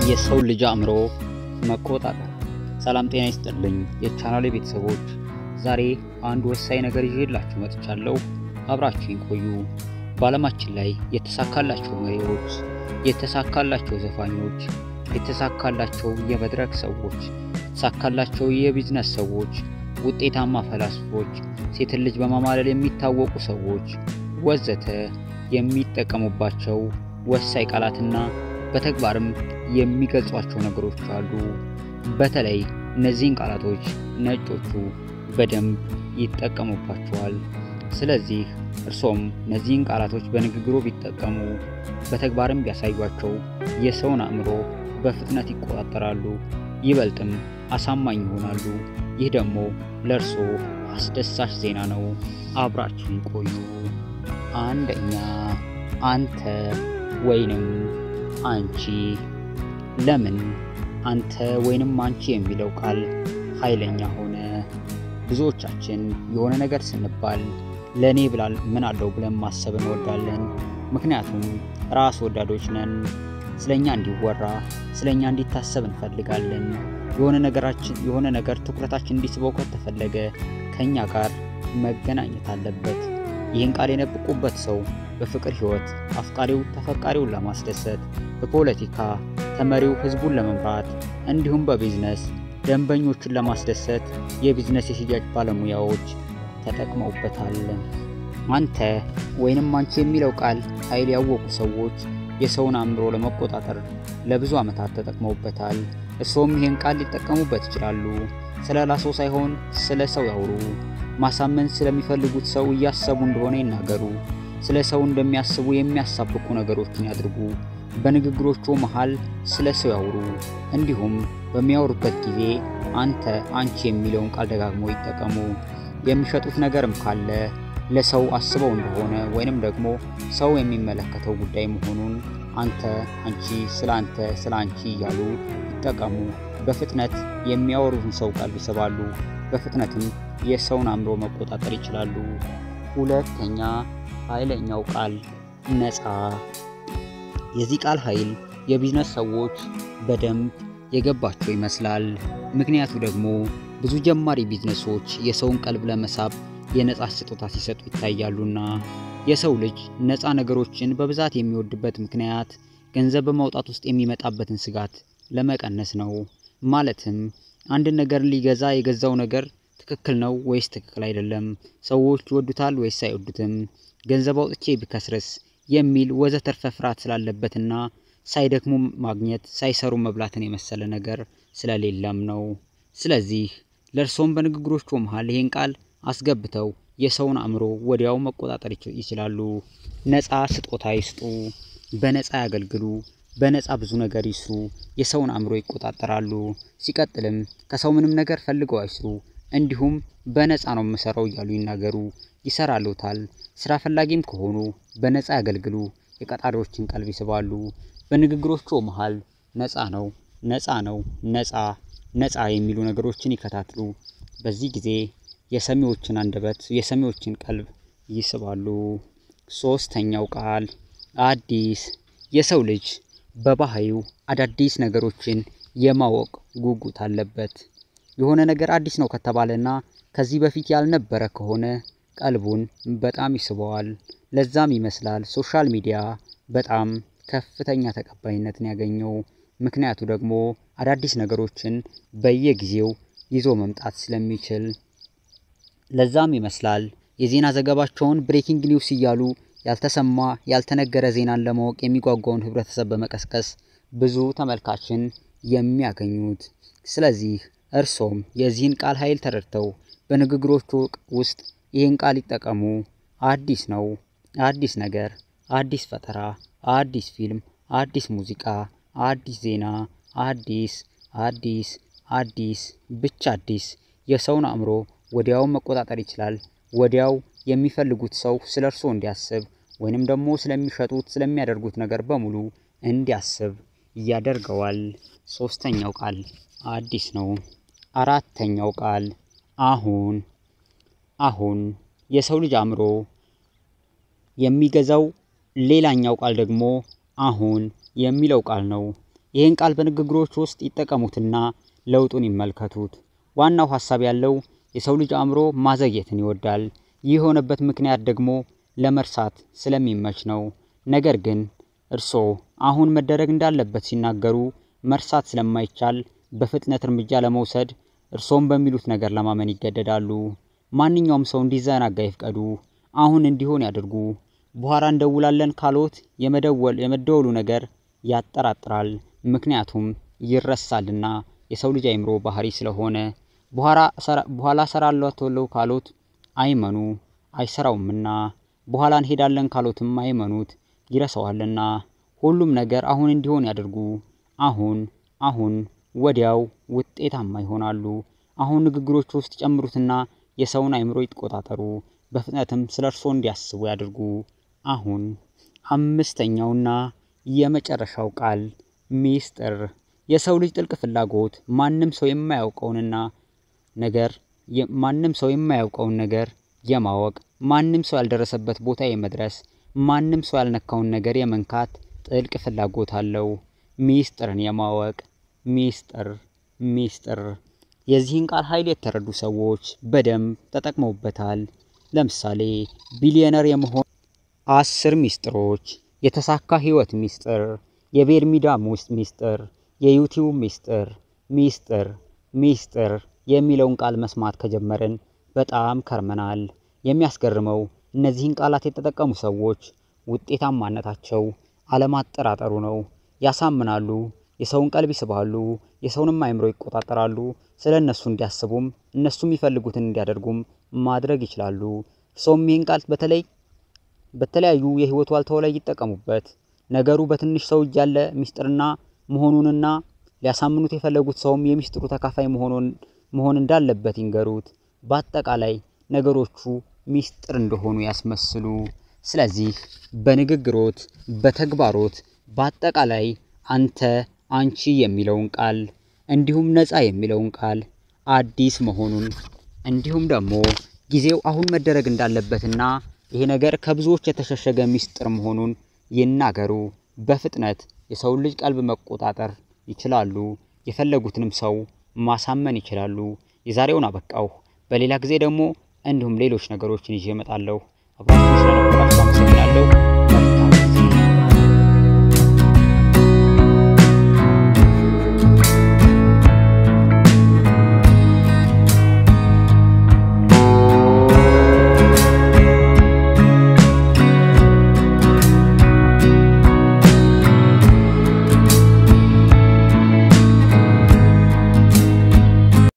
የሰው ልጅ አእምሮ መቆጣጠር። ሰላም ጤና ይስጥልኝ የቻናሌ ቤተሰቦች፣ ዛሬ አንድ ወሳኝ ነገር ይዤላችሁ መጥቻለሁ። አብራችሁኝ ቆዩ። በዓለማችን ላይ የተሳካላቸው መሪዎች፣ የተሳካላቸው ዘፋኞች፣ የተሳካላቸው የመድረክ ሰዎች፣ የተሳካላቸው የቢዝነስ ሰዎች፣ ውጤታማ ፈላስፎች፣ ሴትን ልጅ በማማለል የሚታወቁ ሰዎች ወዘተ የሚጠቀሙባቸው ወሳኝ ቃላትና በተግባርም የሚገልጿቸው ነገሮች አሉ። በተለይ እነዚህን ቃላቶች ነጮቹ በደንብ ይጠቀሙባቸዋል። ስለዚህ እርሶም እነዚህን ቃላቶች በንግግሮ ቢጠቀሙ በተግባርም ቢያሳዩቸው የሰውን አእምሮ በፍጥነት ይቆጣጠራሉ፣ ይበልጥም አሳማኝ ይሆናሉ። ይህ ደግሞ ለእርሶ አስደሳች ዜና ነው። አብራችን ቆዩ። አንደኛ አንተ ወይንም አንቺ። ለምን አንተ ወይንም አንቺ የሚለው ቃል ኃይለኛ ሆነ? ብዙዎቻችን የሆነ ነገር ስንባል ለእኔ ብላል ምን አለው ብለን ማሰብ እንወዳለን። ምክንያቱም ራስ ወዳዶች ነን። ስለኛ እንዲወራ ስለኛ እንዲታሰብ እንፈልጋለን። የሆነ ነገራችን የሆነ ነገር ትኩረታችን እንዲስበው ከተፈለገ ከኛ ጋር መገናኘት አለበት። ይህን ቃል የነብቁበት ሰው በፍቅር ሕይወት አፍቃሪው ተፈቃሪውን ለማስደሰት፣ በፖለቲካ ተመሪው ሕዝቡን ለመምራት እንዲሁም በቢዝነስ ደንበኞችን ለማስደሰት የቢዝነስ የሽያጭ ባለሙያዎች ተጠቅመውበታል። አንተ ወይንም አንቺ የሚለው ቃል ኃይል ያወቁ ሰዎች የሰውን አእምሮ ለመቆጣጠር ለብዙ ዓመታት ተጠቅመውበታል። እርስዎም ይህን ቃል ሊጠቀሙበት ይችላሉ። ስለ ራስዎ ሳይሆን ስለ ሰው ያውሩ። ማሳመን ስለሚፈልጉት ሰው እያሰቡ እንደሆነ ይናገሩ። ስለ ሰው እንደሚያስቡ የሚያሳብቁ ነገሮችን ያድርጉ። በንግግሮቹ መሃል ስለ ሰው ያውሩ። እንዲሁም በሚያወሩበት ጊዜ አንተ፣ አንቺ የሚለውን ቃል ደጋግሞ ይጠቀሙ። የሚሸጡት ነገርም ካለ ለሰው አስበው እንደሆነ ወይንም ደግሞ ሰው የሚመለከተው ጉዳይ መሆኑን አንተ፣ አንቺ፣ ስለ አንተ፣ ስለ አንቺ እያሉ ይጠቀሙ። በፍጥነት የሚያወሩትን ሰው ቀልብ ይስባሉ። በፍጥነትም የሰውን አእምሮ መቆጣጠር ይችላሉ። ሁለተኛ ኃይለኛው ቃል ነፃ። የዚህ ቃል ኃይል የቢዝነስ ሰዎች በደንብ የገባቸው ይመስላል። ምክንያቱ ደግሞ ብዙ ጀማሪ ቢዝነሶች የሰውን ቀልብ ለመሳብ የነፃ ስጦታ ሲሰጡ ይታያሉና። የሰው ልጅ ነፃ ነገሮችን በብዛት የሚወድበት ምክንያት ገንዘብ በማውጣት ውስጥ የሚመጣበትን ስጋት ለመቀነስ ነው። ማለትም አንድን ነገር ሊገዛ የገዛው ነገር ትክክል ነው ወይስ ትክክል አይደለም፣ ሰዎች ይወዱታል ወይስ አይወዱትም፣ ገንዘብ አውጥቼ ቢከስርስ የሚል ወዘተርፈ ፍርሃት ስላለበትና ሳይደክሙ ማግኘት ሳይሰሩ መብላትን የመሰለ ነገር ስለሌለም ነው። ስለዚህ ለእርሶም በንግግሮቹ መሃል ይህን ቃል አስገብተው የሰውን አእምሮ ወዲያው መቆጣጠር ይችላሉ። ነፃ ስጦታ ይስጡ፣ በነፃ ያገልግሉ፣ በነፃ ብዙ ነገር ይስሩ፣ የሰውን አእምሮ ይቆጣጠራሉ። ሲቀጥልም ከሰው ምንም ነገር ፈልገው አይስሩ፣ እንዲሁም በነፃ ነው የምሰራው እያሉ ይናገሩ፣ ይሰራሉታል። ስራ ፈላጊም ከሆኑ በነፃ ያገልግሉ፣ የቀጣሪዎችን ቀልብ ይስባሉ። በንግግሮቹ መሃል ነፃ ነው፣ ነፃ ነው፣ ነፃ ነፃ የሚሉ ነገሮችን ይከታትሉ። በዚህ ጊዜ የሰሚዎችን አንደበት የሰሚዎችን ቀልብ ይስባሉ። ሶስተኛው ቃል አዲስ። የሰው ልጅ በባህሪው አዳዲስ ነገሮችን የማወቅ ጉጉት አለበት። የሆነ ነገር አዲስ ነው ከተባለና ከዚህ በፊት ያልነበረ ከሆነ ቀልቡን በጣም ይስበዋል። ለዛም ይመስላል ሶሻል ሚዲያ በጣም ከፍተኛ ተቀባይነትን ያገኘው። ምክንያቱ ደግሞ አዳዲስ ነገሮችን በየጊዜው ይዞ መምጣት ስለሚችል። ለዛም ይመስላል የዜና ዘገባቸውን ብሬኪንግ ኒውስ እያሉ ያልተሰማ ያልተነገረ ዜናን ለማወቅ የሚጓጓውን ህብረተሰብ በመቀስቀስ ብዙ ተመልካችን የሚያገኙት። ስለዚህ እርሶም የዚህን ቃል ኃይል ተረድተው በንግግሮቹ ውስጥ ይህን ቃል ይጠቀሙ። አዲስ ነው፣ አዲስ ነገር፣ አዲስ ፈጠራ፣ አዲስ ፊልም፣ አዲስ ሙዚቃ፣ አዲስ ዜና፣ አዲስ አዲስ አዲስ ብቻ አዲስ የሰውን አእምሮ ወዲያው መቆጣጠር ይችላል። ወዲያው የሚፈልጉት ሰው ስለ እርሶ እንዲያስብ ወይንም ደግሞ ስለሚሸጡት ስለሚያደርጉት ነገር በሙሉ እንዲያስብ ያደርገዋል። ሶስተኛው ቃል አዲስ ነው። አራተኛው ቃል አሁን። አሁን የሰው ልጅ አእምሮ የሚገዛው ሌላኛው ቃል ደግሞ አሁን የሚለው ቃል ነው። ይህን ቃል በንግግሮች ውስጥ ይጠቀሙትና ለውጡን ይመልከቱት። ዋናው ሀሳብ ያለው የሰው ልጅ አእምሮ ማዘግየትን ይወዳል። ይህ የሆነበት ምክንያት ደግሞ ለመርሳት ስለሚመች ነው። ነገር ግን እርስዎ አሁን መደረግ እንዳለበት ሲናገሩ መርሳት ስለማይቻል በፍጥነት እርምጃ ለመውሰድ እርስዎም በሚሉት ነገር ለማመን ይገደዳሉ። ማንኛውም ሰው እንዲዘናጋ ይፍቀዱ። አሁን እንዲሆን ያድርጉ። በኋላ እንደውላለን ካሎት የመደወል የመደወሉ ነገር ያጠራጥራል። ምክንያቱም ይረሳልና የሰው ልጅ አይምሮ ባህሪ ስለሆነ። በኋላ እሰራለሁ ካሎት አይመኑ፣ አይሰራውምና። በኋላ እንሄዳለን ካሎትም አይመኑት፣ ይረሳዋልና። ሁሉም ነገር አሁን እንዲሆን ያድርጉ። አሁን አሁን ወዲያው ውጤታማ ይሆናሉ። አሁን ንግግሮች ውስጥ ጨምሩትና የሰውን አይምሮ ይቆጣጠሩ። በፍጥነትም ስለ እርስዎ እንዲያስቡ ያድርጉ። አሁን አምስተኛውና የመጨረሻው ቃል ሚስጥር። የሰው ልጅ ጥልቅ ፍላጎት ማንም ሰው የማያውቀውንና ነገር ማንም ሰው የማያውቀውን ነገር የማወቅ ማንም ሰው ያልደረሰበት ቦታ የመድረስ ማንም ሰው ያልነካውን ነገር የመንካት ጥልቅ ፍላጎት አለው። ሚስጥርን የማወቅ ሚስጥር ሚስጥር። የዚህን ቃል ኃይል የተረዱ ሰዎች በደንብ ተጠቅመውበታል። ለምሳሌ ቢሊየነር የመሆን አስር ሚስጥሮች፣ የተሳካ ህይወት ሚስጥር፣ የቤርሚዳ ውስጥ ሚስጥር፣ የዩቲዩብ ሚስጥር። ሚስጥር ሚስጥር የሚለውን ቃል መስማት ከጀመርን በጣም ከርመናል። የሚያስገርመው እነዚህን ቃላት የተጠቀሙ ሰዎች ውጤታማነታቸው አለማጠራጠሩ ነው። ያሳምናሉ፣ የሰውን ቀልብ ይስባሉ፣ የሰውንም አይምሮ ይቆጣጠራሉ። ስለ እነሱ እንዲያስቡም እነሱ የሚፈልጉትን እንዲያደርጉም ማድረግ ይችላሉ። ሰውም ይህን ቃል በተለይ በተለያዩ የህይወት ዋልታው ላይ ይጠቀሙበት። ነገሩ በትንሽ ሰው እጅ ያለ ሚስጥርና መሆኑንና ሊያሳምኑት የፈለጉት ሰውም የሚስጥሩ ተካፋይ መሆን እንዳለበት ይንገሩት። በአጠቃላይ ነገሮቹ ሚስጥር እንደሆኑ ያስመስሉ። ስለዚህ በንግግሮት፣ በተግባሮት፣ በአጠቃላይ አንተ፣ አንቺ የሚለውን ቃል እንዲሁም ነፃ የሚለውን ቃል አዲስ መሆኑን እንዲሁም ደግሞ ጊዜው አሁን መደረግ እንዳለበትና ይሄ ነገር ከብዙዎች የተሸሸገ ሚስጥር መሆኑን ይናገሩ። በፍጥነት የሰውን ልጅ ቀልብ መቆጣጠር ይችላሉ። የፈለጉትንም ሰው ማሳመን ይችላሉ። የዛሬውን አበቃሁ። በሌላ ጊዜ ደግሞ እንዲሁም ሌሎች ነገሮችን ይዤ እመጣለሁ። አብራችሁ ስለነበራችሁ አመሰግናለሁ።